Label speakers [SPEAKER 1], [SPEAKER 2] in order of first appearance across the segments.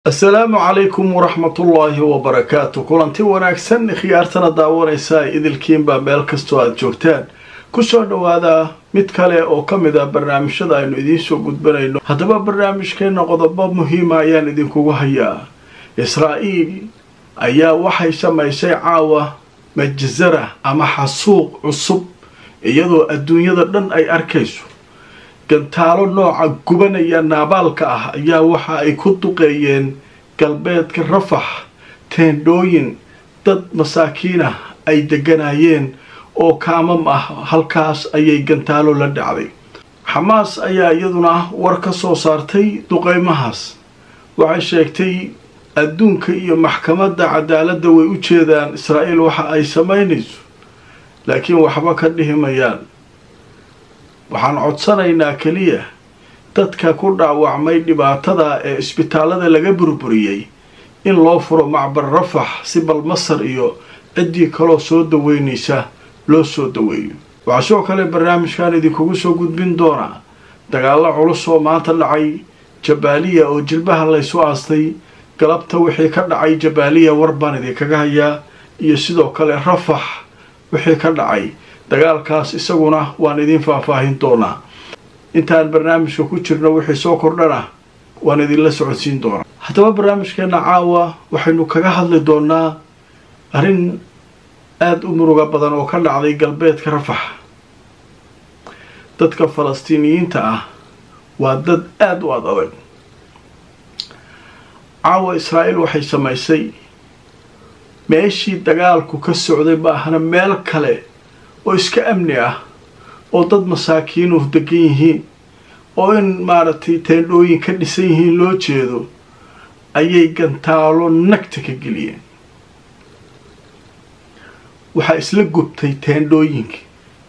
[SPEAKER 1] asalaamu calaykum waraxmatullaahi wabarakaatu kulanti wanaagsan khiyaartana daawanaysa idilkiinbaa meel kastoo aada joogtaan kusoo dhowaada mid kale oo ka mid a barnaamijyada aynu idiinsoo gudbanayno haddaba barnaamijkeenna qodobo muhiima ayaan idinkugu hayaa israa'iil ayaa waxay samaysay caawa majzara ama xasuuq cusub iyadoo adduunyada dhan ay arkayso gantaalo nooca gubanaya naabaalka ah ayaa waxa ay ku duqeeyeen galbeedka rafax teendhooyin dad masaakiin ah ay deganayeen oo kaamam ah halkaas ayay gantaalo la dhacday xamaas ayaa iyaduna war ka soo saartay duqeymahaas waxay sheegtay adduunka iyo maxkamadda cadaaladda way u jeedaan israa'iil waxa ay samaynayso laakiin waxba ka dhihi mayaan waxaan codsanaynaa keliya dadka ku dhaawacmay dhibaatada ee isbitaallada laga burburiyey in loo furo macbar rafax si bal masar iyo ciddii kaloo soo daweynaysa loo soo daweeyo waxaa sidoo kale barnaamijkan idinkugu soo gudbin doonaa dagaallo culus oo maanta dhacay jabaaliya oo jilbaha laysu aastay galabta wixii ka dhacay jabaaliya war baan idinkaga hayaa iyo sidoo kale rafax wixii ka dhacay dagaalkaas isaguna waan idiin faahfaahin doonaa intaan barnaamijka ku jirno wixii soo kordhana waan idinla socodsiin doonaa haddaba barnaamijkeenna caawa waxaynu kaga hadli doonaa arrin aada u muruga badan oo ka dhacday galbeedka rafax dadka falastiiniyiinta ah waa dad aada u ad adag caawa israa'iil waxay samaysay meeshii dagaalku ka socday ma ahna meel kale oo iska amni ah oo dad masaakiinuh degan yihiin oo in maaragtay teendhooyin ka dhisan yihiin loo jeedo ayay gantaalo nagta ka geliyeen waxaa isla gubtay teendhooyinkii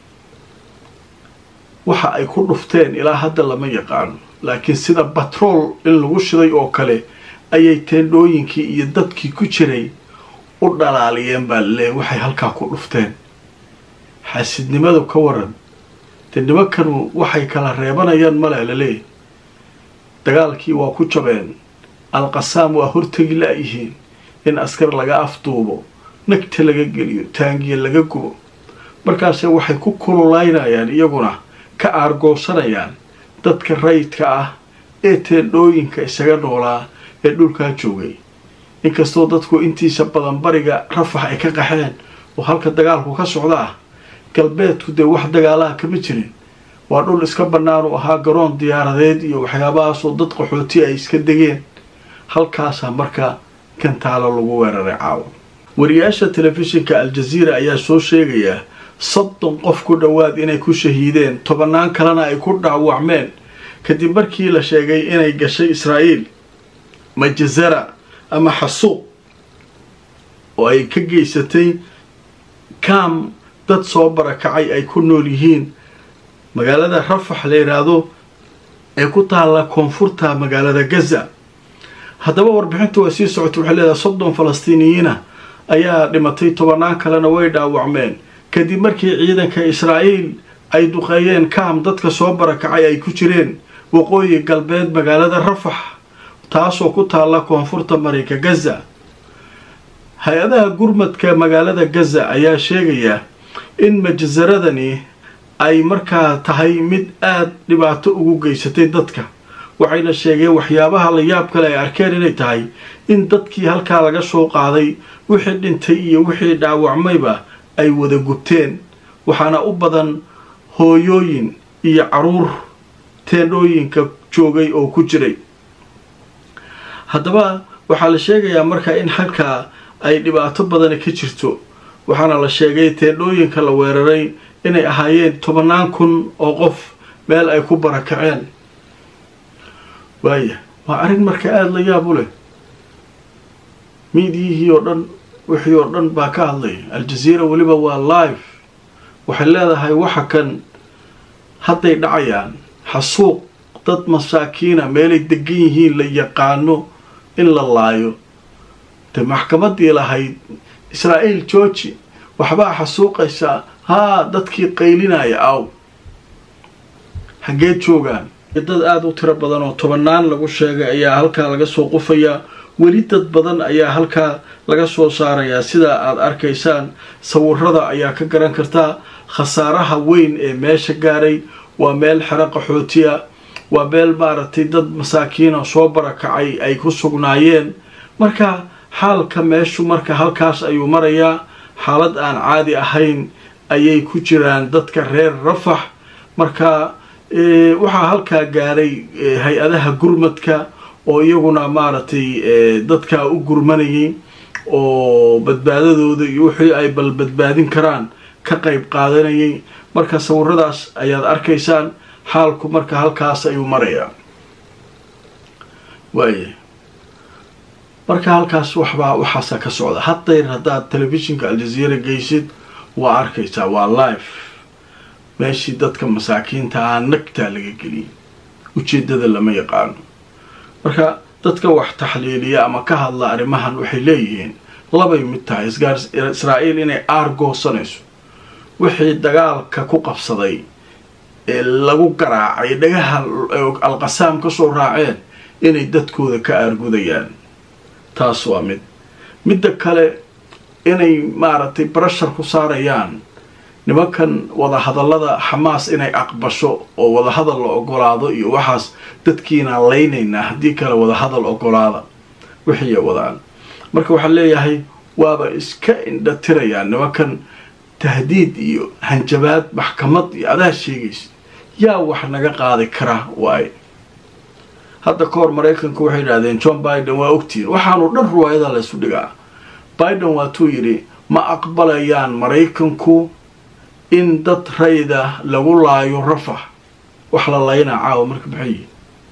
[SPEAKER 1] waxa ay ku dhufteen ilaa hadda lama yaqaano laakiin sida batrool in lagu shiday oo kale ayay teendhooyinkii iyo dadkii ku jiray u dhalaaliyeen baa laleeyahy waxay halkaa ku dhufteen xaasidnimadu ka waran dee nimankanu waxay kala reebanayaan male laleeyahy dagaalkii waa ku jabeen alqasaam waa hortegi la-yihiin in askar laga afduubo nagta laga geliyo taangiya laga gubo markaase waxay ku kululaynayaan iyaguna ka aargoosanayaan dadka rayidka ah ee teendhooyinka isaga noolaa ee dhulkaa joogay inkastoo dadku intiisa badan bariga rafax ay ka qaxeen oo halka dagaalku ka socda ah galbeedku dee wax dagaalaha kama jirin waa dhul iska bannaan u ahaa garoon diyaaradeed iyo waxyaabahaasoo dad qaxooti ay iska degeen halkaasaa marka gantaalo lagu weeraray caawa wariyaasha telefishinka al-jaziira ayaa soo sheegayaa soddon qof ku dhowaad inay ku shahiideen tobannaan kalena ay ku dhaawacmeen kadib markii la sheegay inay gashay israa'iil majazara ama xasuuq oo ay ka geysatay kaam dad soo barakacay ay ku nool yihiin magaalada rafax la yidhaahdo ee ku taalla koonfurta magaalada gaza haddaba warbixintu way sii socotay waxay leedahay soddon falastiiniyiina ayaa dhimatay tobannaan kalena way dhaawacmeen kadib markii ciidanka israa'iil ay duqeeyeen kaam dadka soo barakacay ay ku jireen waqooyi galbeed magaalada rafax taasoo ku taalla koonfurta marinka gaza hay-adaha gurmadka magaalada gaza ayaa sheegaya in majasaradani ay markaa tahay mid aada dhibaato ugu geysatay dadka waxayna sheegeen waxyaabaha la yaab kale ay arkeen inay tahay in dadkii halkaa laga soo qaaday wixii dhintay iyo wixii dhaawacmayba ay wada gubteen waxaana u badan hooyooyin iyo caruur teendhooyinka joogay oo ku jiray haddaba waxaa la sheegayaa marka in halkaa ay dhibaato badani ka jirto waxaana la sheegay teendhooyinka la weeraray inay ahaayeen tobannaan kun oo qof meel ay ku barakaceen waaya waa arrin marka aada la yaab u leh miidiyihii oo dhan wixii oo dhan baa ka hadlay al-jaziira weliba waa live waxay leedahay waxa kan hadday dhacayaan xasuuq dad masaakiina meelay degan yihiin la yaqaano in la laayo dee maxkamaddii lahayd israa'iil georgi waxbaa xasuuqaysaa haa dadkii qaylinaya aw xaggeed joogaan dad aada u tiro badan oo tobannaan lagu sheegay ayaa halkaa laga soo qufayaa weli dad badan ayaa halkaa laga soo saarayaa sidaa aada arkaysaan sawirada ayaa ka garan kartaa khasaaraha weyn ee meesha gaaray waa meel xero qaxootiya waa meel maaragtay dad masaakiina soo barakacay ay ku sugnaayeen marka xaalka meeshu marka halkaas ayuu marayaa xaalad aan caadi ahayn ayay ku jiraan dadka reer rafax marka waxaa halkaa gaaray hay-adaha gurmadka oo iyaguna maaragtay dadkaa u gurmanayay oo badbaadadooda iyo wixii ay bal badbaadin karaan ka qayb qaadanayay marka sawiradaas ayaad arkaysaan xaalku marka halkaas ayuu marayaa waaya marka halkaas waxbaa waxaasa ka socda haddayr haddaad telefishinka aljaziira geysid waa arkaysaa waa live meeshii dadka masaakiinta ah nagtaa laga geliyay ujeeddada lama yaqaano marka dadka wax taxliiliya ama ka hadla arrimahan waxay leeyihiin labay mid tahay israa'iil inay aar goosanayso wixii dagaalka ku qabsaday ee lagu garaacay dhagaha alqasaam ka soo raaceen inay dadkooda ka aargudayaan taas waa mid midda kale inay maaragtay barashar ku saarayaan nimankan wadahadallada xamaas inay aqbasho oo wadahadal la ogolaado iyo waxaas dadkiina laynaynaa haddii kale wadahadal ogolaada wixiiya wadaan marka waxaan leeyahay waaba iska indhatirayaan nimankan tahdiid iyo hanjabaad maxkamad iyo adaa sheegaysa yaa wax naga qaadi kara waaye hadda ka hor maraykanku waxay yidhahdeen john biden waa ogtihiin waxaanu dhan ruwaayada laysu dhigaa biden waatuu yidhi ma aqbalayaan maraykanku in dad rayda lagu laayo rafax wax la laynaa caawa marka maxay yihin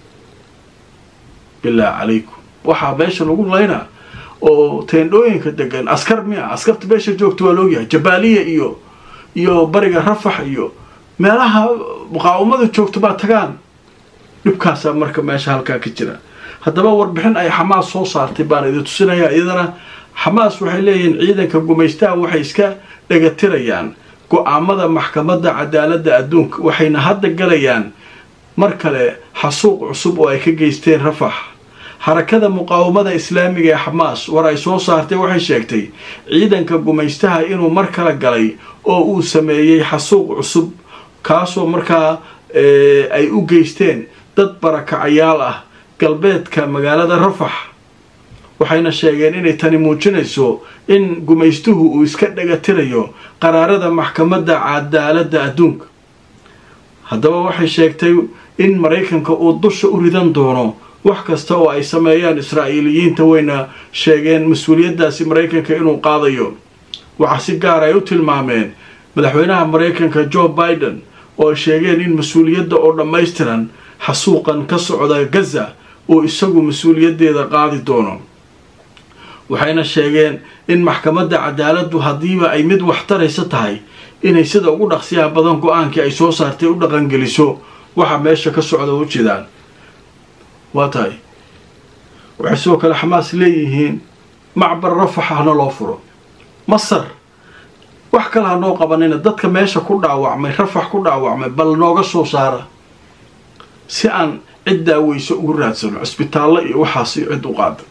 [SPEAKER 1] bilaahi calaykum waxaa meesha lagu laynaa oo teendhooyinka degan askar miya askarta meesha joogta waa loogyahay jabaaliya iyo iyo bariga rafax iyo meelaha muqaawamada joogta baa tagaan dhibkaasaa marka meesha halkaa ka jira haddaba warbixin ay xamaas soo saartay baan idin tusinayaa iyadana xamaas waxay leeyihiin ciidanka gumaystaha waxay iska dhagatirayaan go-aamada maxkamadda cadaaladda adduunka waxayna hadda galayaan mar kale xasuuq cusub oo ay ka geysteen rafax xarakada muqaawamada islaamiga ee xamaas war ay soo saartay waxay sheegtay ciidanka gumaystaha inuu mar kale galay oo uu sameeyey xasuuq cusub kaasoo markaa ay u geysteen dad barakacayaal ah galbeedka magaalada rafax waxayna sheegeen inay tani muujinayso in gumaystuhu uu iska dhagatirayo qaraarada maxkamadda cadaaladda adduunka haddaba waxay sheegtay in maraykanka uu dusha u ridan doono wax kasta oo ay sameeyaan israa'iiliyiinta wayna sheegeen mas-uuliyaddaasi maraykanka inuu qaadayo waxaa si gaar ay u tilmaameen madaxweynaha maraykanka joe biden oo ay sheegeen in mas-uuliyadda oo dhammaystiran xasuuqan ka socda gaza uu isagu mas-uuliyaddeeda qaadi doono waxayna sheegeen in maxkamadda cadaaladdu haddiiba ay mid waxtaraysa tahay inay sida ugu dhaqsiyaha badan go-aankii ay soo saartay u dhaqangeliso waxa meesha ka socda u jidaan waa tahay waxay sidoo kale xamaas leeyihiin macbar rafax hana loo furo masar wax kale ha noo qabanina dadka meesha ku dhaawacmay rafax ku dhaawacmay bal nooga soo saara si aan cid daaweyso ugu raadsano cisbitaallo iyo waxaasi cid u qaada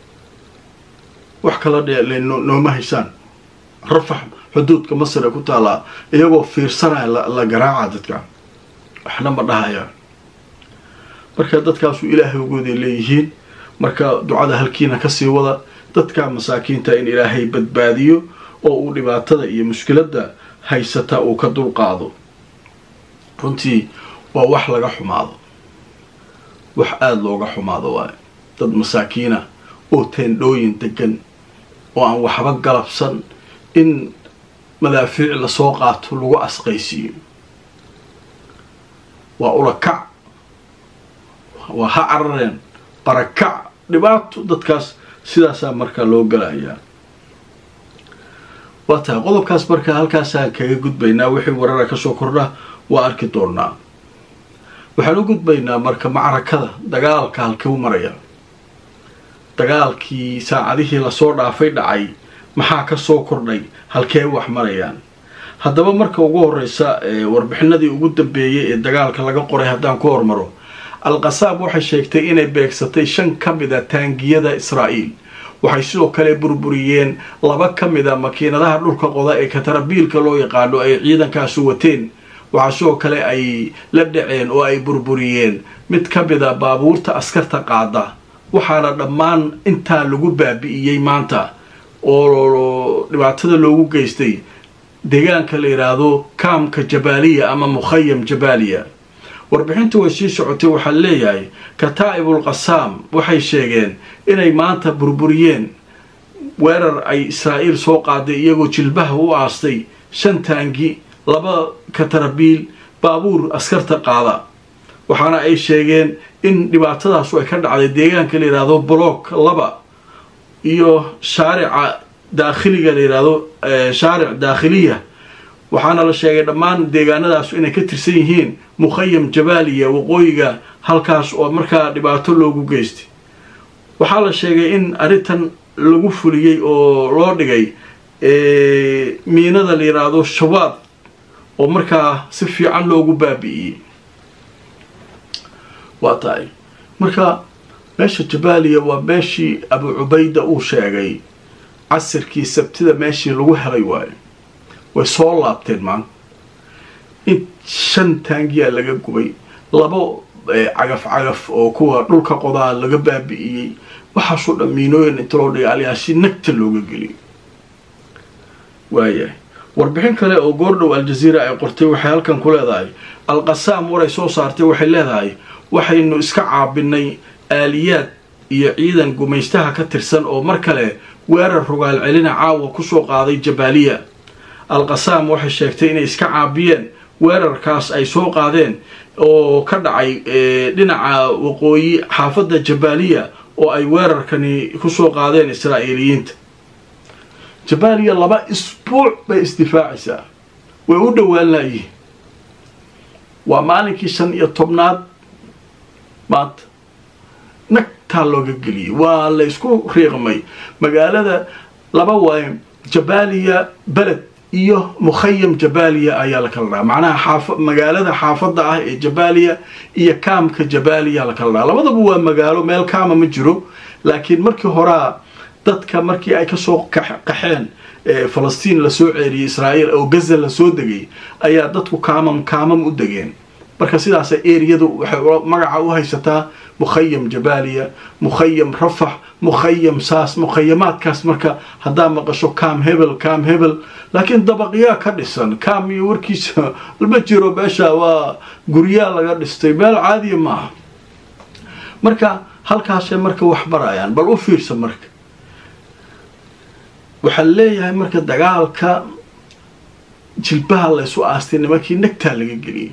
[SPEAKER 1] wax kala dhe nooma haysaan rafax xuduudka masar ee ku taallaa iyagoo fiirsanaya la garaaca dadka waxna ma dhahayaan marka dadkaasu ilaahay ugooday leeyihiin marka ducada halkiina kasii wada dadka masaakiinta in ilaahay badbaadiyo oo uu dhibaatada iyo mushkiladda haysata uu ka dulqaado runtii waa wax laga xumaado wax aada looga xumaado waayo dad masaakiina oo teendhooyin degan oo aan waxba galabsan in madaafiic lasoo qaato lagu asqaysiiyo waa ulakac waa ha carareen barakac dhibaato dadkaas sidaasaa markaa loo galayaa waa tahay qodobkaas markaa halkaasaan kaga gudbaynaa wixii warara kasoo kordha waa arki doonaa waxaan u gudbaynaa marka macrakada dagaalka halkuu maraya dagaalkii saacadihii lasoo dhaafay dhacay maxaa kasoo kordhay halkee wax marayaan haddaba marka ugu horeysa warbixinadii ugu dambeeyay ee dagaalka laga qoray haddaan ku hormaro al-qasaam waxay sheegtay inay beegsatay shan ka mida taangiyada israa'iil waxay sidoo kale burburiyeen laba ka mida makiinadaha dhulka qoda ee katarabiilka loo yaqaano ay ciidankaasu wateen waxaa sidoo kale ay la dhaceen oo ay burburiyeen mid ka mida baabuurta askarta qaada waxaana dhammaan intaa lagu baabi'iyey maanta oo dhibaatada loogu geystay deegaanka la yidhaahdo kaamka jabaaliya ama mukhayam jabaaliya warbixinta way sii socotay waxaa leeyahay kataa'ibul qasaam waxay sheegeen inay maanta burburiyeen weerar ay israa'iil soo qaaday iyagoo jilbaha u aastay shan taangi laba katarabiil baabuur askarta qaada waxaana ay sheegeen in dhibaatadaasu ay ka dhacday deegaanka la yidhaahdo block laba iyo shaarica daakhiliga la yidhaahdo shaaric daakhiliya waxaana la sheegay dhammaan deegaanadaasu inay ka tirsan yihiin mukhayam jabaaliya waqooyiga halkaas oo markaa dhibaato loogu geystay waxaa la sheegay in arrintan lagu fuliyey oo loo dhigay miinada la yidhaahdo shawaad oo markaa si fiican loogu baabi'iyey waa tahay marka meesha jabaaliya waa meeshii abu cubayda uu sheegay casirkii sabtida meeshii lagu helay waayo way soo laabteen maanta in shan taangiyaa laga gubay labo cagaf cagaf oo kuwa dhulka qodaa laga baabi'iyey waxaasoo dhan miinooyin inta loo dhigay alyaasi nagta looga geliyay waayahay warbixin kale oo goordhow aljaziira ay qortay waxay halkan ku leedahay alqasaam waray soo saartay waxay leedahay waxaynu iska caabinay aaliyaad iyo ciidan gumaystaha ka tirsan oo mar kale weerar rogaal celina caawa kusoo qaaday jabaaliya al-qasaam waxay sheegtay inay iska caabiyeen weerarkaas ay soo qaadeen oo ka dhacay dhinaca waqooyi xaafadda jabaaliya oo ay weerarkani kusoo qaadeen israa'iiliyiinta jabaaliya laba isbuuc bay isdifaacaysaa way u dhowaan laayihiin waa maalinkii shan iyo tobnaad maanta nagtaa looga geliyey waa la isku riiqmay magaalada laba waaye jabaaliya beled iyo mukhayam jabaaliya ayaa la kala dhaha macnaha xaaf magaalada xaafadda ah ee jabaaliya iyo kaamka jabaaliya la kala dhaha labadaba waa magaalo meel kaama ma jiro laakiin markii horaa dadka markii ay kasoo qaxeen falastiin lasoo ceeriyey israa'iil oo gaza lasoo degay ayaa dadku kaamam kaamam u degeen marka sidaasa eriyadu waxay magaca u haysataa mukhayam jabaaliya mukhayam rafax mukhayam saas mukhayamaadkaas marka haddaa maqasho kaam hebel kaam hebel laakiin dabaqyaa ka dhisan kaam iyo warkiisa ma jiro meesha waa guryaa laga dhistay meel caadiya maaha marka halkaasay marka wax barayaan bal u fiirsa marka waxaa leeyahay marka dagaalka jilbaha laysu aastay nimankii nagtaa laga geliyay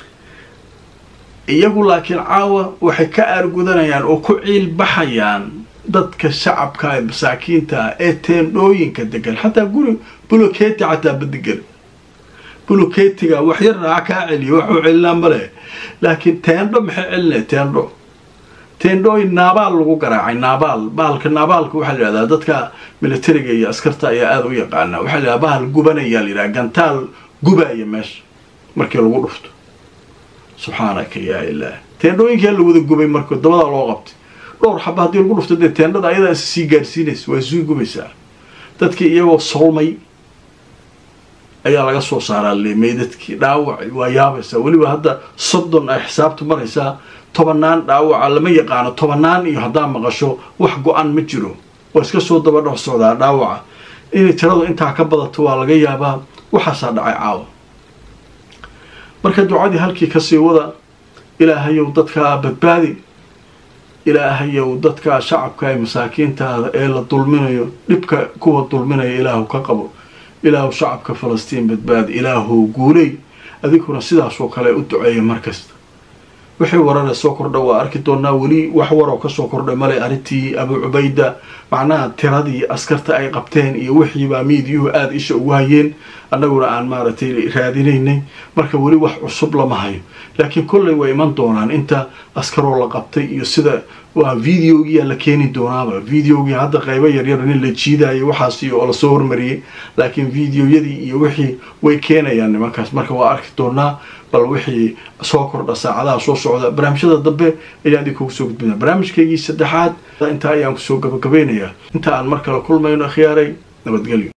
[SPEAKER 1] iyagu laakiin caawa waxay ka aargudanayaan oo ku ciil baxayaan dadka shacabka ee masaakiinta ah ee teendhooyinka degan xataa guri buloketi xataa badegan buloketiga wax yar raaca kaa celiya waxuu celinaa male laakiin teendho maxay celinaya teendho teendhooyin naabaal lagu garaacay naabaal baalka naabaalka waxaa la yidhahdaa dadka militariga iyo askarta ayaa aada u yaqaana waxaa la yidhahdaa bahal gubanayaa la yidhaha gantaal gubaya meesha markii lagu dhufto subxaanaka yaa ilaah teendhooyinkaa la wada gubay marka dabadaa loo qabtay dhowr xaba haddii lagu dhufto dee teendhada ayadaa is sii gaadhsiinaysa waa sii gubaysaa dadkii iyagoo solmay ayaa laga soo saaraa leemay dadkii dhaawac waa yaabaysaa weliba hadda soddon ay xisaabta maraysaa tobanaan dhaawaca lama yaqaano tobanaan iyo haddaa maqasho wax go-an ma jiro waa iska soo daba dhex socdaa dhaawaca inay tiradu intaa ka badato waa laga yaabaa waxaasaa dhacay caawa marka ducadii halkii kasii wada ilaahayow dadkaa badbaadi ilaahayow dadkaa shacabka ee masaakiintaada ee la dulminayo dhibka kuwa dulminaya ilaahu ka qabo ilaahu shacabka falastiin badbaadi ilaahu guuley adiguna sidaasoo kale u duceeya markasta wixii warare soo kordha waa arki doonaa weli wax waroo kasoo kordhay male arrintii abu cubayda macnaha tiradii askarta ay qabteen iyo wixiibaa miidiyuhu aada isha ugu hayeen annaguna aan maaragtay raadinaynay marka weli wax cusub lama hayo laakiin kolley way iman doonaan inta askaroo la qabtay iyo sida waa videogiyaa la keeni doonaaba videogii hadda qaybo yaryar nin la jiidayo waxaasi oo lasoo hormariyey laakiin videoyadii iyo wixii way keenayaan nimankaas marka waa arki doonaa bal wixii soo kordha saacadaha soo socda barnaamijyada dambe ayaan idin kugu soo gudbina barnaamijkaygii saddexaad intaa ayaan kusoo gabagabaynayaa inta aan mar kale kulmayno akhyaaray nabadgelyo